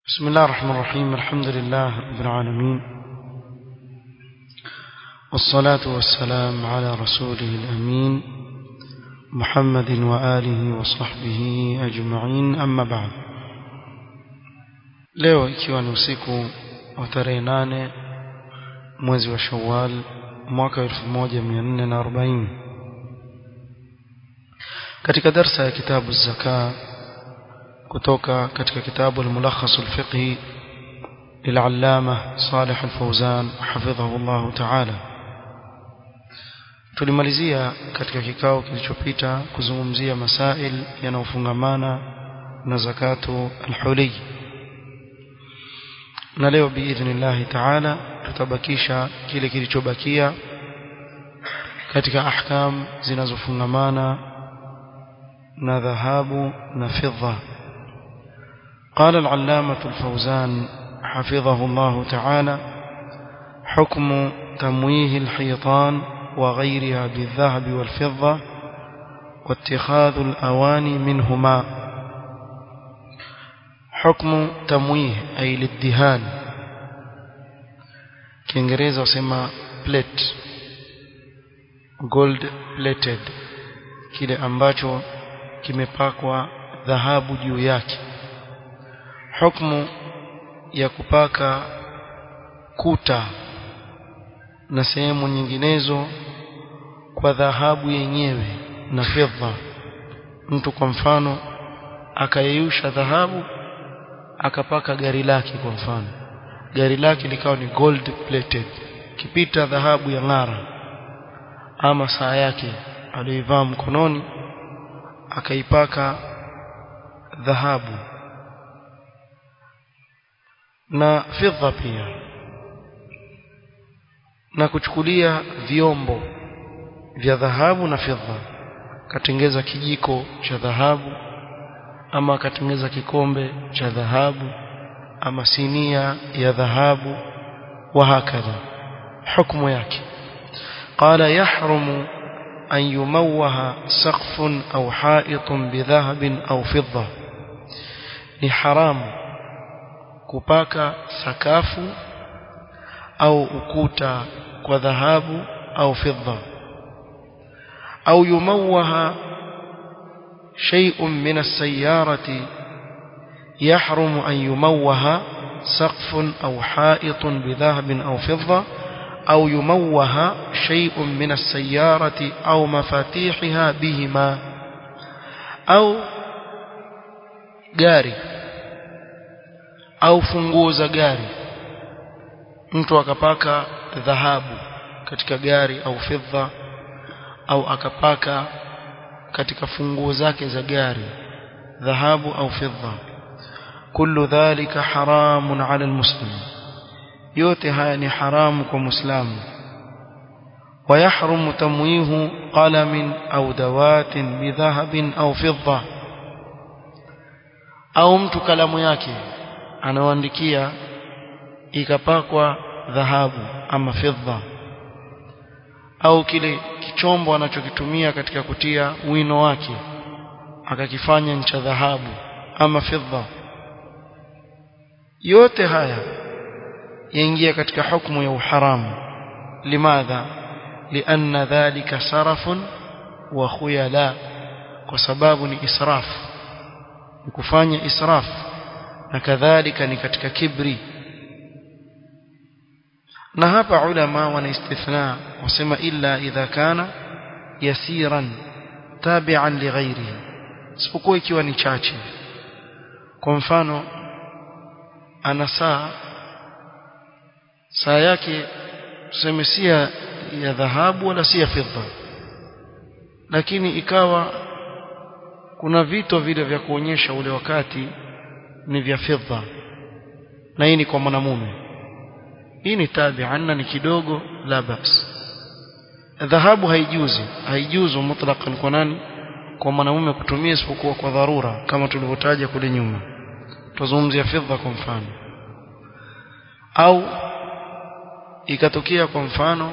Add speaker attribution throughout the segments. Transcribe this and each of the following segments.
Speaker 1: بسم الله الرحمن الرحيم الحمد لله رب العالمين والصلاة والسلام على رسوله الأمين محمد وآله وصحبه أجمعين أما بعد leo ikiwa ni usiku wa tarehe nane mwezi wa shawal mwaka 1440 katika darsa ya kitabu zaka kutoka katika kitabu al-mulakhas al-fiqhi للعلامة صالح الفوزان حفظه الله تعالى tulimalizia katika kikao kilichopita kuzungumzia masail yanayofungamana na zakatu al-huli na leo biidhnillah taala tutabakisha kile kilichobakia katika ahkam zinazofungamana na dhahabu na fidda قال العلامة الفوزان حفظه الله تعالى حكم تمويه الحيطان وغيرها بالذهب والفضة واتخاذ الأواني منهما حكم تمويه أي للدهان kiingereza wasema plate gold plated kile ambacho kimepakwa dhahabu juu yake hukmu ya kupaka kuta na sehemu nyinginezo kwa dhahabu yenyewe na fedha mtu kwa mfano akayeyusha dhahabu akapaka gari lake kwa mfano gari lake likawa ni gold plated kipita dhahabu ya ng'ara ama saa yake aliyoivaa mkononi akaipaka dhahabu na fedha pia na kuchukulia vyombo vya dhahabu na fedha akatengeza kijiko cha dhahabu ama akatengeza kikombe cha dhahabu ama sinia ya dhahabu wa hakadha hukumu yake قال يحرم أن يموه سقف أو حائط بذهب أو فضة لحرام kupaka sakafu au ukuta kwa dhahabu au fedha au yumawaha شيء من السيارة يحرم أن يموه سقف أو حائط بذهب أو فضة أو يموه شيء من السيارة أو مفاتيحها بهما أو جاري au funguo za gari mtu akapaka dhahabu katika gari au fedha au akapaka katika funguo zake za gari dhahabu au fedha kullu dhalika haramun ala almuslim yote haya ni haramu kwa muislamu ويحرم تمويه قلم أو دوات بذهب أو فضة أو mtu kalamu yake anaoandikia ikapakwa dhahabu ama fedha au kile kichombo anachokitumia katika kutia wino wake akakifanya ncha dhahabu ama fedha yote haya yaingia katika hukumu ya uharamu limadha lianna dhalika sarafun wa khuyala kwa sababu ni israf ni kufanya israfu na kadhalika ni katika kibri na hapa ulama wana istithna wasema illa idha kana yasiran tabi'an li ghairihi isipokuwa ikiwa ni chache kwa mfano ana saa saa yake tuseme si ya dhahabu wala si ya fedha lakini ikawa kuna vito vile vya kuonyesha ule wakati ni vya fedha na hii ni kwa mwanamume hii ni tabi'an ni kidogo la bas dhahabu haijuzi haijuzu mutlaqan kwa nani kwa mwanamume kutumia isipokuwa kwa dharura kama tulivyotaja kule nyuma tuzungumzia fedha kwa mfano au ikatokea kwa mfano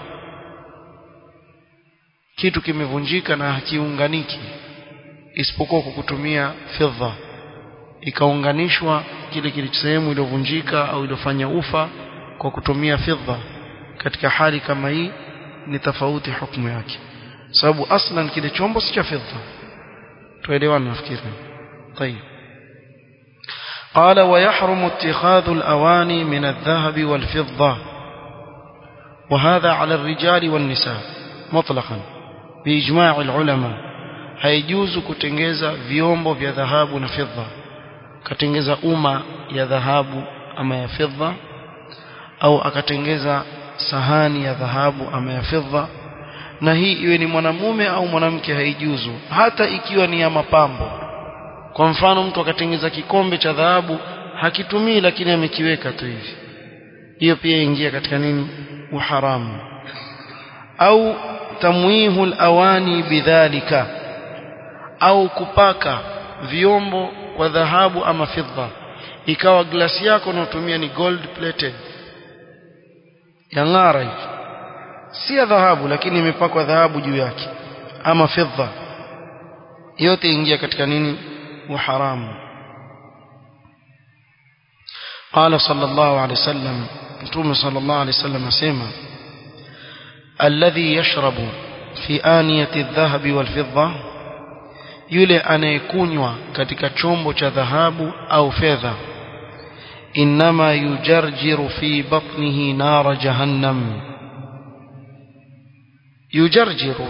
Speaker 1: kitu kimevunjika na hakiunganiki isipokuwa kwa kutumia fedha ikaunganishwa kile kilichosehemu iliyovunjika au iliyofanya ufa kwa kutumia fidha katika hali kama hii ni tofauti hukumu yake sababu aslan kile chombo si cha fidha tuelewana nafikiri طيب قال ويحرم اتخاذ الأواني من الذهب والفضة وهذا على الرجال والنساء مطلقا بإجماع العلماء haijuzu kutengeza vyombo vya dhahabu na fedha akatengeza uma ya dhahabu ama ya fedha au akatengeza sahani ya dhahabu ama ya fedha na hii iwe ni mwanamume au mwanamke haijuzu hata ikiwa ni ya mapambo kwa mfano mtu akatengeza kikombe cha dhahabu hakitumii lakini amekiweka tu hivi hiyo pia ingia katika nini uharamu au tamwihu alawani bidhalika au kupaka vyombo kwa dhahabu ama fidda ikawa glasi yako unayotumia ni gold plated yang'ara hivi si ya dhahabu lakini imepakwa dhahabu juu yake ama fidda yote ingia katika nini uharamu قال صلى الله عليه وسلم متوم صلى الله عليه وسلم اسمع الذي يشرب في آنية الذهب والفضة yule anayekunywa katika chombo cha dhahabu au fedha inma yujarjiru fi batnihi nara jahannam yujarjiru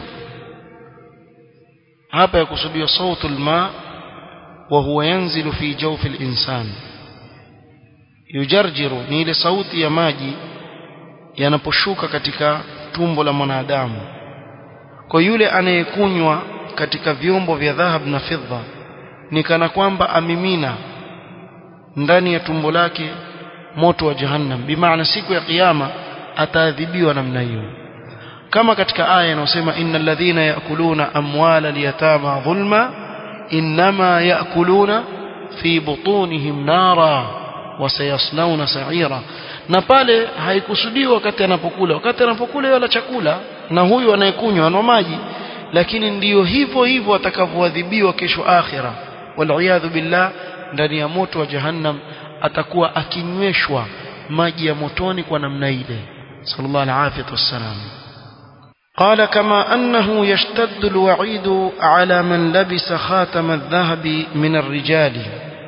Speaker 1: hapa yakusudiwa sautu alma wa huwa yanzilu fi jawfi al-insan yujarjiru ni ile sauti ya maji yanaposhuka katika tumbo la mwanadamu kwa yule anayekunywa katika vyombo vya dhahab na fedha ni kana kwamba amimina ndani ya tumbo lake moto wa jahannam bimaana siku ya kiyama ataadhibiwa namna hiyo kama katika aya inayosema innal ladhina yakuluna amwala liyatama dhulma inma yakuluna fi butunihim nara wasayaslawna sa'ira na pale haikusudiwa wakati anapokula wakati anapokula wala chakula na huyu anayekunywa anwa maji lakini ndiyo hivyo hivyo atakavyoadhibiwa kesho akhira waliyadhu billah ndani ya moto wa jahannam atakuwa akinyweshwa maji ya motoni kwa namna ile sallallahu alaihi wasallam قال كما أنه يشتد الوعيد على من لبس خاتم الذهب من الرجال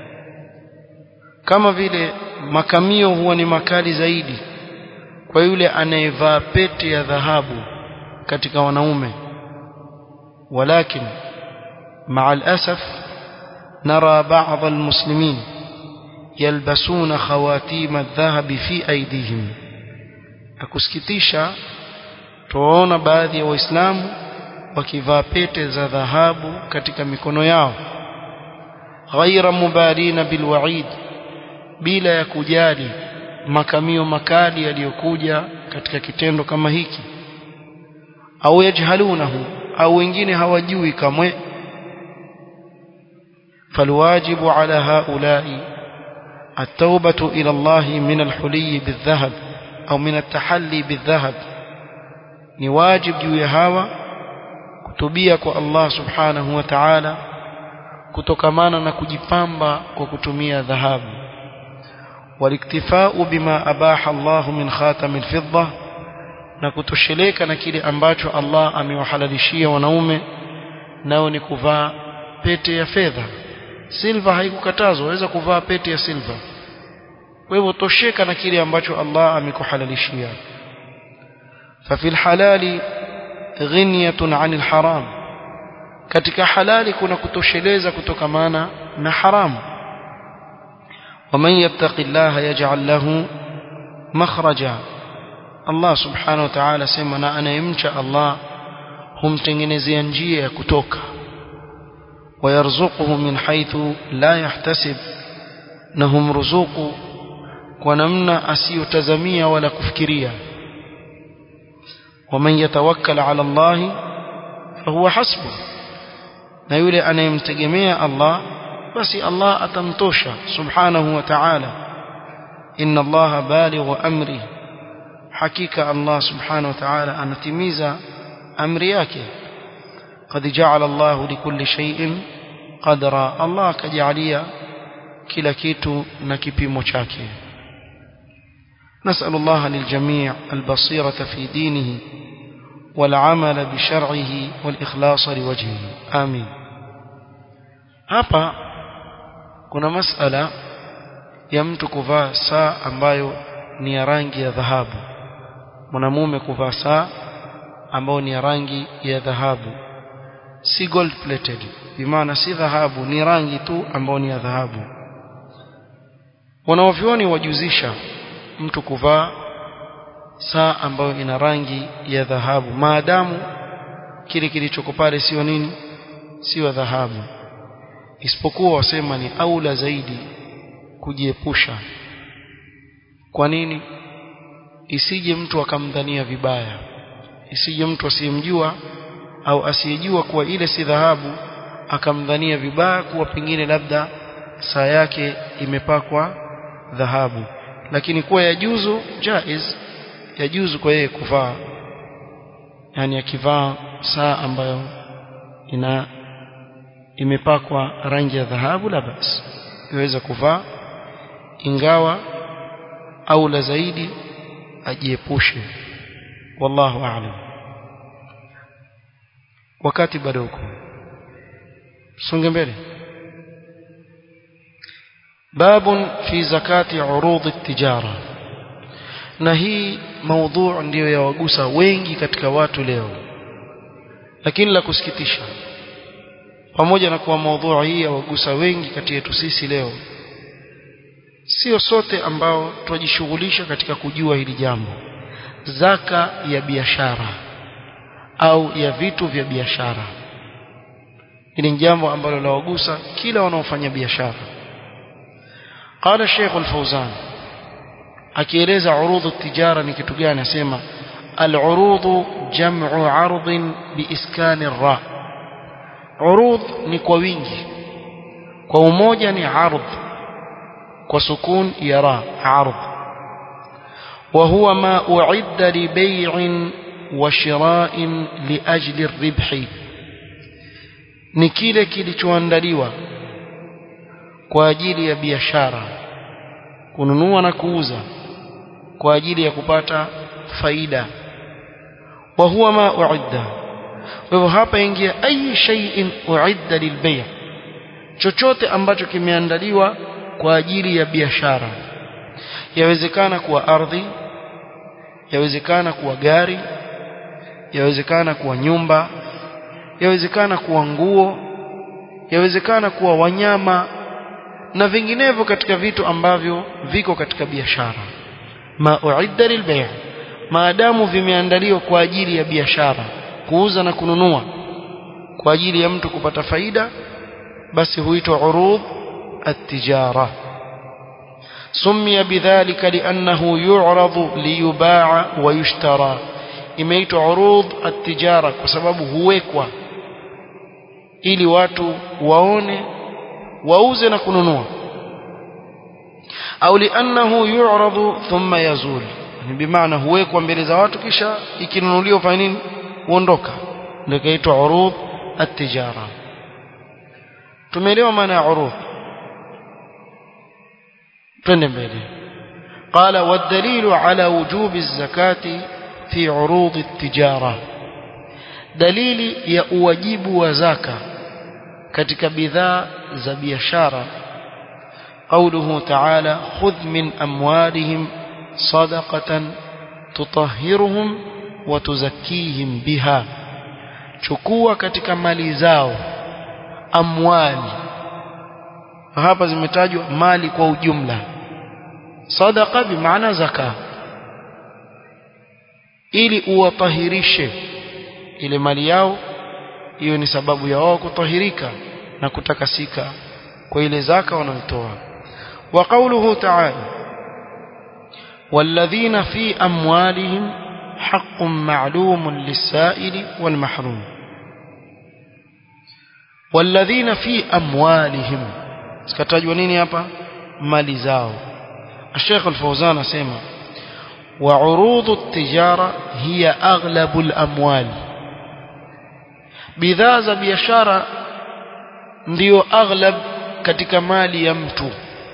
Speaker 1: kama vile makamio huwa ni makali zaidi kwa yule anayevaa pete ya dhahabu katika wanaume ولكن مع الأسف نرى بعض المسلمين يلبسون خواتيم الذهب في أيديهم akusikitisha tuwaona baadhi ya waislamu wakivaa pete za dhahabu katika mikono yao ghaira mubalina bilwaid bila ya kujali makamio makali yaliyokuja katika kitendo kama hiki au yajhalunahu au wengine hawajui kamwe فالواجب على هؤلاء التوبة إلى الله من الحلي بالذهب أو من التحلي بالذهب نواجب جوي هوا كتبيك الله سبحانه وتعالى kutokamana na kujipamba kwa kutumia dhahabu waliktifau bima abaha Allah min khatam alfidda na kutosheleka na kile ambacho Allah amewahalalishia wanaume nao ni kuvaa pete ya fedha silva haikukatazwa waweza kuvaa pete ya silva kwa hivyo tosheka na kile ambacho Allah amekuhalalishia ففي الحلال غنية عن الحرام katika halali kuna kutosheleza kutokamana na haramu ومن يتق الله يجعل له مخرجا Allah subhanahu wa ta'ala sema na anayemcha Allah humtengenezea njia ya kutoka wayarzuquhu min haythu la yahtasib na humruzuku kwa namna asiyotazamia wala kufikiria waman yatawakkal ala Allah fahuwa hasbuh na yule anayemtegemea Allah basi Allah atamtosha subhanahu wa ta'ala inna Allah balighu amri hakika Allah subhanahu wa ta'ala anatimiza amri yake قد جعل الله لكل شيء قدرا الله كجعليا kila kitu na kipimo chake نسأل الله للجميع البصيرة في دينه والعمل بشرعه والإخلاص لوجهه آمين hapa kuna masala ya mtu kuvaa saa ambayo ni ya rangi ya dhahabu mwanamume kuvaa saa ambayo ni ya rangi ya dhahabu si gold plated bimaana si dhahabu ni rangi tu ambayo ni ya dhahabu wanaovyoni wajuzisha mtu kuvaa saa ambayo ina rangi ya dhahabu maadamu kile kilichoko pale sio nini sio dhahabu isipokuwa wasema ni aula zaidi kujiepusha kwa nini isije mtu akamdhania vibaya isije mtu asiyemjua au asiyejua kuwa ile si dhahabu akamdhania vibaya kuwa pengine labda saa yake imepakwa dhahabu lakini kuwa yajuzu jaiz yajuzu kwa yeye kuvaa yani akivaa saa ambayo ina imepakwa rangi ya dhahabu la basi iweza kuvaa ingawa au la zaidi ajiepushe wallahu a'lam wakati bado uko songe mbele باب في زكاة عروض التجارة na hii maudhu ndiyo yawagusa wengi katika watu leo lakini la kusikitisha pamoja na kuwa maudhu hii yawagusa wengi kati yetu sisi leo sio sote ambao twajishughulisha katika kujua hili jambo zaka ya biashara au ya vitu vya biashara hili ni jambo ambalo lawagusa kila wanaofanya biashara قال الشيخ الفوزان akieleza urudhu tijara ni kitu gani anasema al-urudhu jam'u 'ardin biiskani ra urudh ni kwa wingi kwa umoja ni 'ardh kwa sukun ya ra 'ardh wa huwa ma u'idda li bay'in wa shira'in li ajli ar-ribhi ni kile kilichoandaliwa kwa ajili ya biashara kununua na kuuza kwa ajili ya kupata faida wa huwa ma uidda kwa hivyo hapa ingia ayi shay'in uidda lilbay' chochote ambacho kimeandaliwa kwa ajili ya biashara yawezekana kuwa ardhi yawezekana kuwa gari yawezekana kuwa nyumba yawezekana kuwa nguo yawezekana kuwa wanyama na vinginevyo katika vitu ambavyo viko katika biashara ma uidda lilbay' maadamu vimeandaliwa kwa ajili ya biashara kuuza na kununua kwa ajili ya mtu kupata faida basi huitwa urud at-tijara سمي بذلك لأنه يعرض ليباع ويشترى imeitwa urud at-tijara kwa sababu huwekwa ili watu waone wauze na kununua au liannahu yu'radu thumma yazul ni bimaana huwekwa mbele za watu kisha ikinunuliwa fanya nini huondoka ndio kaitwa urud at-tijara tumeelewa maana ya urud twende mbele قال والدليل على وجوب الزكاة في عروض التجارة دليل يا واجب وزكاه katika bidhaa za biashara قوله تعالى خذ من أموالهم صدقة تطهرهم وتزكيهم بها chukua katika mali zao amwali hapa zimetajwa mali kwa ujumla sadaqa bimaana zaka ili uwatahirishe ile mali yao hiyo ni sababu ya wao kutahirika na kutakasika kwa ile zaka wanayotoa wa qawluhu ta'ala والذين في أموالهم حق معلوم للسائل والمحروم والذين في أموالهم سكتاجوا نيني hapa mali zao الشيخ الفوزان اسمع وعروض التجارة هي أغلب الأموال bidhaa za biashara ndiyo aghlab katika mali ya mtu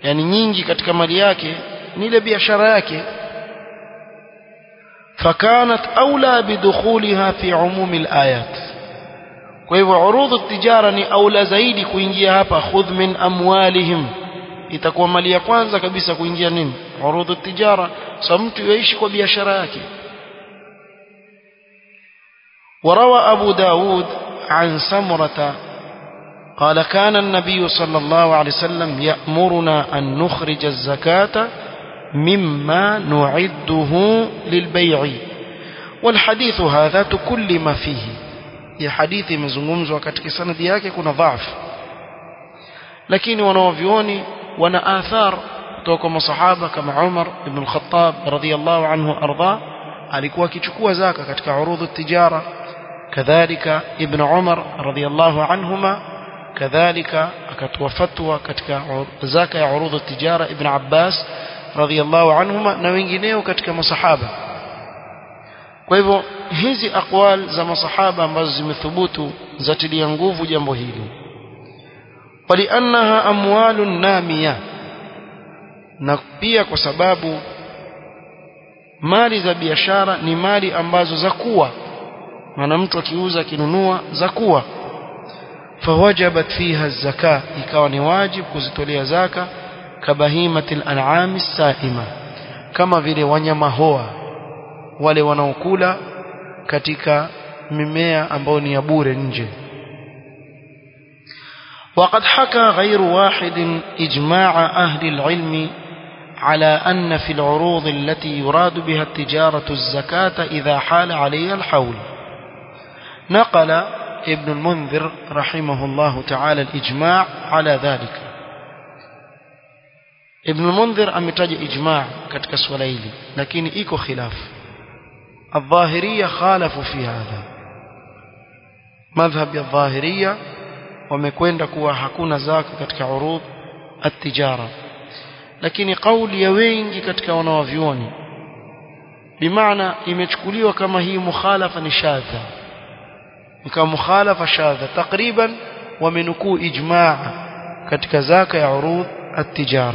Speaker 1: yani nyingi katika mali yake ni ile biashara yake فكانت أولى بدخولها في عموم الآيات kwa hivyo urudhu tijara ni aula zaidi kuingia hapa khudh min amwalihim itakuwa mali ya kwanza kabisa kuingia nini urudhu tijara so mtu yaishi kwa biashara yake وروى أبو داود عن سمرة قال كان النبي صلى الله عليه وسلم يأمرنا أن نخرج الزكاة مما نعده للبيع والحديث هذا تكلم فيه ya hadithi imezungumzwa katika sanadi yake kuna dhaifu lakini wanaovioni wana athar kutoka kwa masahaba kama Umar ibn al-Khattab radhiyallahu anhu arda alikuwa akichukua zaka katika urudhu tijara kadhalika ibn Umar radhiyallahu anhuma kadhalika akatoa fatwa katika zaka ya urudhu tijara ibn Abbas radhiyallahu anhuma na wengineo katika masahaba kwa hivyo hizi aqwal za masahaba ambazo zimethubutu zatilia nguvu jambo hili waliannaha amwalun namiya na pia kwa sababu mali za biashara ni mali ambazo za kuwa maana mtu akiuza akinunua za kuwa fawajabat fiha zaka ikawa ni wajib kuzitolea zaka kabahimatil an'ami saima kama vile wanyama hoa wale wanaokula katika mimea ambayo ni ya bure nje وقد حكى غير واحد إجماع أهل العلم على أن في العروض التي يراد بها التجارة الزكاة إذا حال عليها الحول نقل ابن المنذر رحمه الله تعالى الإجماع على ذلك ابن المنذر أمتج إجماع كتك سوليلي لكن إيكو خلاف الظاهرية خالفوا في هذا مذهب الظاهرية wamekwenda kuwa hakuna zaka katika urudh at-tijara lakini kauli ya wengi katika wanawavyuoni bimaana imechukuliwa kama hii mukhalafa ni shadha ni kama mukhalafa shadha takriban wamenukuu ijmaa katika zaka ya urudh at-tijara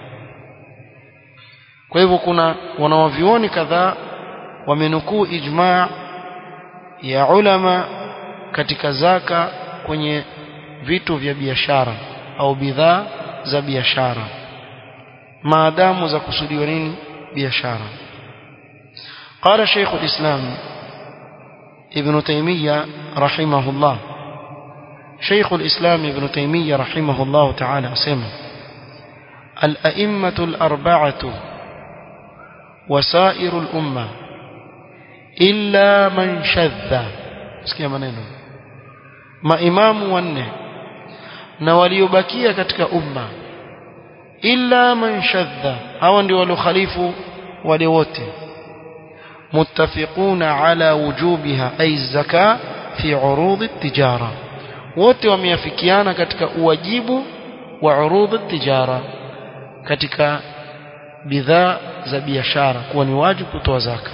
Speaker 1: kwa hivyo kuna wanawavyuoni kadhaa wamenukuu ijmaa ya ulama katika zaka kwenye vitu vya biashara au bidhaa za biashara maadamu za kusudiwa nini biashara قال شيخ الإسلام ابن تيمية رحمه الله شيخ الإسلام ابن تيمية رحمه الله تعالى سمع الأئمة الأربعة وسائر الأمة إلا من شذ اسكي maneno maimamu wanne na waliobakia katika umma illa man shadha hawa ndio waliokhalifu wale wote muttafiquna ala wujubiha ay zaka fi urud at-tijara wote wameafikiana katika uwajibu wa urud at-tijara katika bidhaa za biashara kuwa ni wajibu kutoa zaka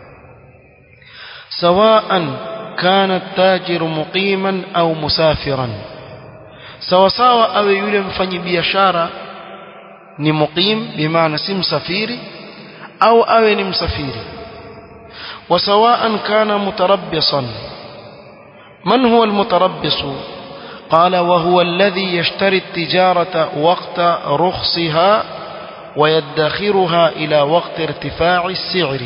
Speaker 1: sawaan كان التاجر مقيما أو مسافرا sawa sawa awe yule mfanyi biashara ni muqim bimaana si msafiri au awe ni msafiri وسواء كان متربصا من هو المتربص قال وهو الذي يشتري التجارة وقت رخصها ويدخرها إلى وقت ارتفاع السعر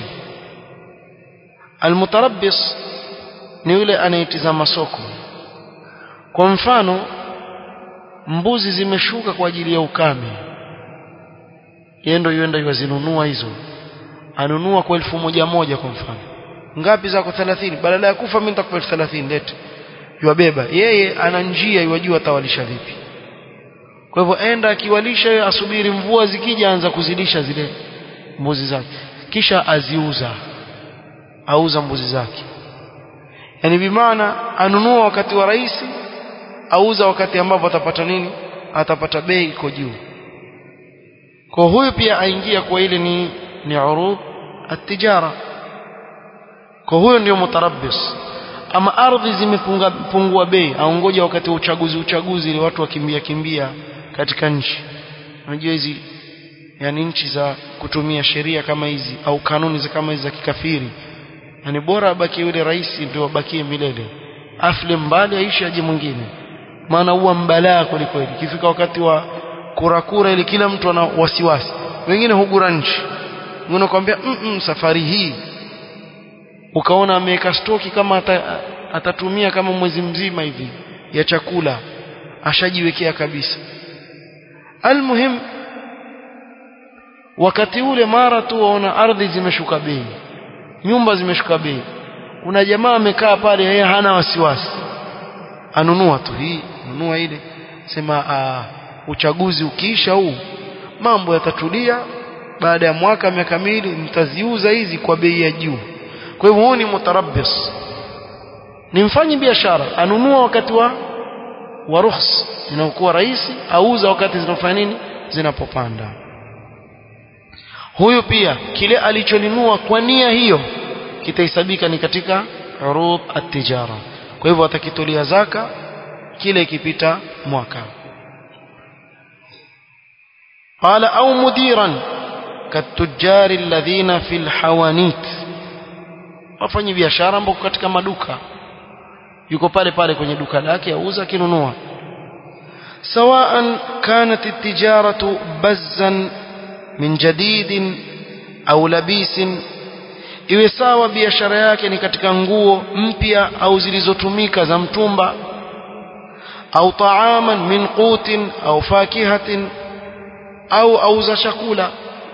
Speaker 1: المتربص ni yule anayetizama soko kwa mfano mbuzi zimeshuka kwa ajili ya ukame yeye ndio yuenda yuzinunua hizo anunua kwa elfu moja moja kwa mfano ngapi zako 30 badala ya kufa mimi nitakupa elfu 30 lete yuwabeba yeye ana njia yuwajua atawalisha vipi kwa hivyo enda akiwalisha yeye asubiri mvua zikija anza kuzidisha zile mbuzi zake kisha aziuza auza mbuzi zake yani bimaana anunua wakati wa rahisi auza wakati ambapo atapata nini atapata bei iko juu kwa huyu pia aingia kwa ile ni ni urud at-tijara kwa huyo ndio mutarabbis ama ardhi zimepungua bei aongoja wakati wa uchaguzi uchaguzi ili watu wakimbia kimbia katika nchi unajua hizi yani nchi za kutumia sheria kama hizi au kanuni za kama hizi za kikafiri yani bora abaki yule rais ndio abakie milele afle mbali aishi aje mwingine maana huwa mbalaa kwelikweli ikifika wakati wa kurakura ili kila mtu ana wasiwasi wengine hugura nchi wengine kwambia mm -mm, safari hii ukaona ameweka stoki kama ata, atatumia kama mwezi mzima hivi ya chakula ashajiwekea kabisa almuhim wakati ule mara tu waona ardhi zimeshuka bei nyumba zimeshuka bei kuna jamaa amekaa pale yeye hana wasiwasi anunua tu hii nunua ile sema uh, uchaguzi ukiisha huu mambo yatatulia baada ya mwaka miaka miwili nitaziuza hizi kwa bei ya juu kwa hivyo huu ni mutarabbis ni mfanyi biashara anunua wakati wa wa rukhs inakuwa rahisi auza wakati zinafanya nini zinapopanda huyu pia kile alichonunua kwa nia hiyo kitahesabika ni katika urud at-tijara kwa hivyo atakitolea zaka kile ikipita mwaka قال أو مديرا كالتجار الذين في الحوانيت wafanyi biashara ambao katika maduka yuko pale pale kwenye duka lake auza kinunua سواء كانت التجارة بزا من جديد أو لبيس iwe sawa biashara yake ni katika nguo mpya au zilizotumika za mtumba au taaman min qutin au fakihatin au auza chakula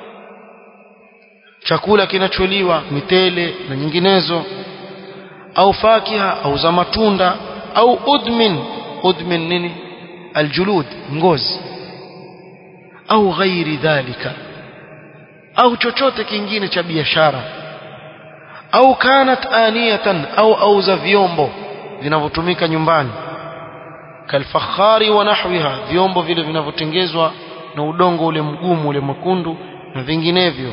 Speaker 1: chakula kinacholiwa mitele na nyinginezo au fakiha au za matunda au udmin udmin nini aljulud ngozi au ghairi dhalika au chochote kingine cha biashara au kanat aniyatan au auza vyombo vinavyotumika nyumbani kalfakhari wa nahwiha vyombo vile vinavyotengezwa na udongo ule mgumu ule mwekundu na vinginevyo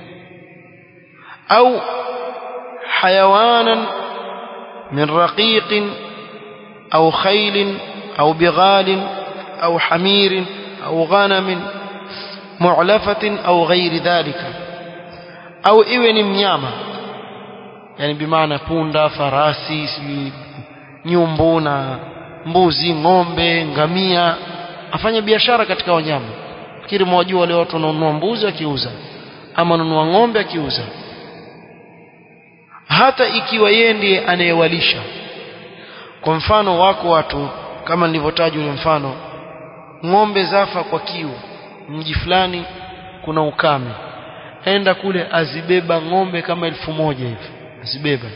Speaker 1: au hayawanan min raqiqin au khailin au bighalin au hamirin au ghanamin mu'lafatin au ghairi dhalika au iwe ni mnyama yani bimaana punda farasi si nyumbu na mbuzi ng'ombe ngamia afanye biashara katika wanyama fikiri mwajua wale watu wanaonunua mbuzi akiuza ama nunua ng'ombe akiuza hata ikiwa yeye ndiye anayewalisha kwa mfano wako watu kama nilivyotaja ule mfano ng'ombe zafa kwa kiu mji fulani kuna ukame enda kule azibeba ng'ombe kama elfu moja hivi azibeba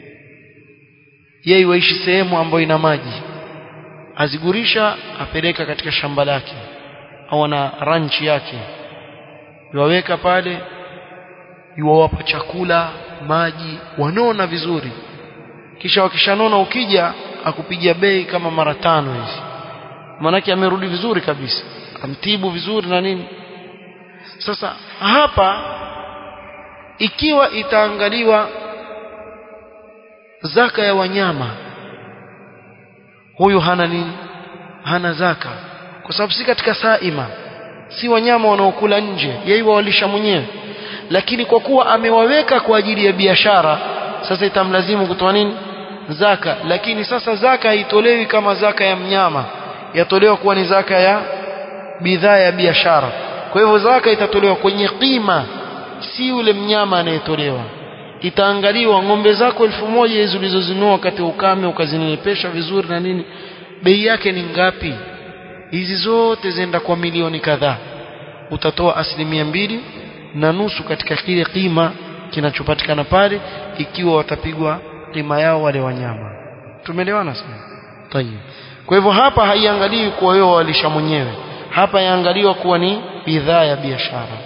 Speaker 1: yeye waishi sehemu ambayo ina maji azigurisha apeleka katika shamba lake au na ranchi yake yuwaweka pale yuwawapa chakula maji wanona vizuri kisha wakishanona ukija akupigia bei kama mara tano hizi manake amerudi vizuri kabisa amtibu vizuri na nini sasa hapa ikiwa itaangaliwa zaka ya wanyama huyu hana nini hana zaka kwa sababu si katika saima si wanyama wanaokula nje yeye walisha mwenyewe lakini kwa kuwa amewaweka kwa ajili ya biashara sasa itamlazimu kutoa nini zaka lakini sasa zaka haitolewi kama zaka ya mnyama yatolewa kuwa ni zaka ya bidhaa ya biashara kwa hivyo zaka itatolewa kwenye kima si yule mnyama anayetolewa itaangaliwa ng'ombe zako elfu moja hizo ulizozinunua wakati wa ukame ukazinenepesha vizuri na nini bei yake ni ngapi hizi zote zenda kwa milioni kadhaa utatoa asilimia mbili na nusu katika kile kima kinachopatikana pale ikiwa watapigwa kima yao wale wanyama tumeelewana sana tayeb kwa hivyo hapa haiangaliwi kuwa wewe walisha mwenyewe hapa yaangaliwa kuwa ni bidhaa ya biashara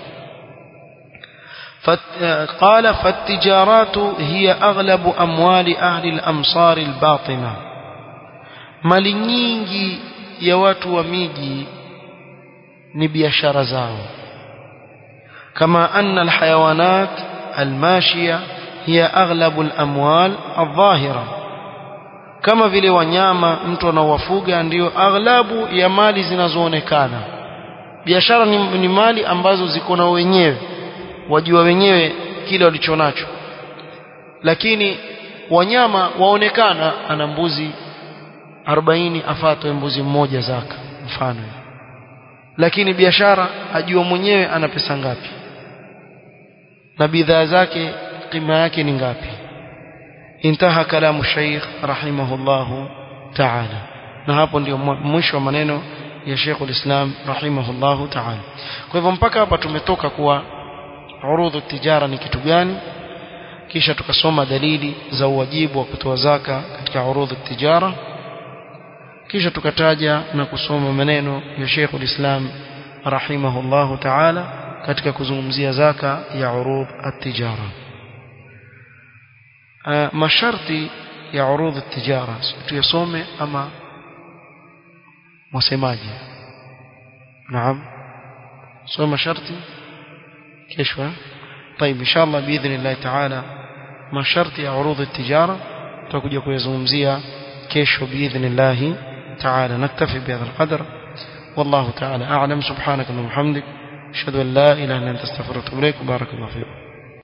Speaker 1: قال فالتجارات هي أغلب أموال أهل الأمصار الباطنة mali nyingi ya watu wa miji ni biashara zao kama anna alhayawanat almashia hiya aghlabu alamwal aldhahira kama vile wanyama mtu anaowafuga ndiyo aghlabu ya mali zinazoonekana biashara ni, ni mali ambazo ziko na wenyewe wajua wenyewe kile walichonacho lakini wanyama waonekana ana mbuzi 40 afatwe mbuzi mmoja zaka mfano lakini biashara ajua mwenyewe ana pesa ngapi na bidhaa zake kima yake ni ngapi intaha kalamu shaykh rahimahullahu ta'ala na hapo ndio mwisho wa maneno ya Sheikh ulislam rahimahullahu ta'ala kwa hivyo mpaka hapa tumetoka kuwa urudhu tijara ni kitu gani kisha tukasoma dalili za uwajibu wa kutoa zaka katika urudhu tijara kisha tukataja na kusoma maneno ya Sheikh ulislam rahimahullahu ta'ala katika kuzungumzia zaka ya urudh at-tijara masharti ya urudh at-tijara tuyasome ama mwasemaje naam soma masharti kesho طيب ان شاء الله باذن الله تعالى masharti ya urudh at-tijara tutakuja kuyazungumzia kesho باذن الله تعالى نكتفي بهذا القدر والله تعالى اعلم سبحانك اللهم وبحمدك اشهد ان لا اله الا انت استغفرك واتوب اليك وبارك الله فيك